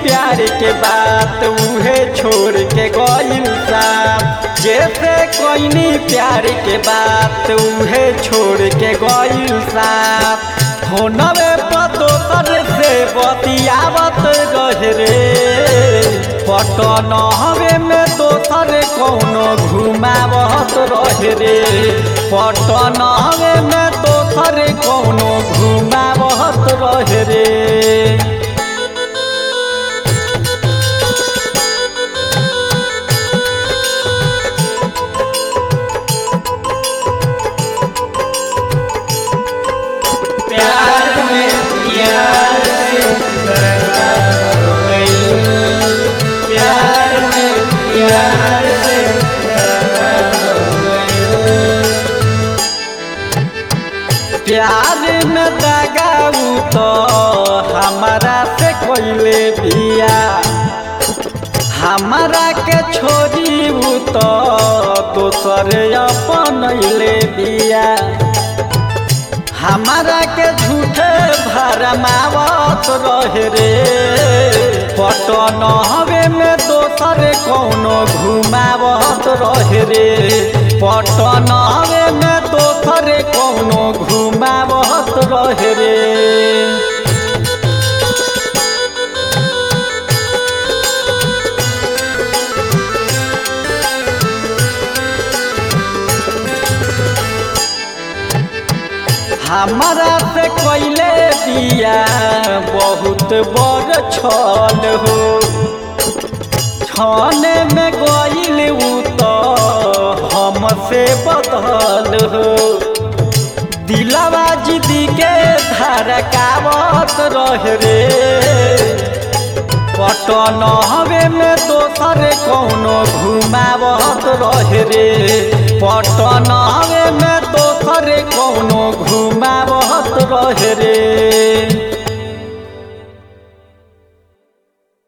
प्यार के बात उहे छोड़ के गइल साथ जैसे कोइनी प्यार के बात उहे छोड़ के गइल साथ फोनवे पर दोसर से बतियावत रहे रे पटन हवे में दोसर कौनो घुमावत रहे रे पटन हवे में दोसर कौनो घुमावत रहे रे प्यार में प्यार से बर्बाद हो गई प्यार में प्यार से बर्बाद हो गई प्यार में दगाऊ तो हमारा से कोइले बिया हमारा के छोड़ी उ तो दोसर अपन ले बिया हमारा के झूठे भरमावत रहे रे पटन हवे में दोसर कौनो घुमावत रहे रे पटन हवे में दोसर कौनो घुमावत रहे रे हमारा से कोइले दिया बहुत बड़ छल हो छाने में गइल उ तो हमसे बदल हो दिलवा जिदी के धड़कावत रहे रे पटन हवे में दोसर कौनो घुमावत रहे रे पटन हवे में दोसर कौनो घुमावत रहे रे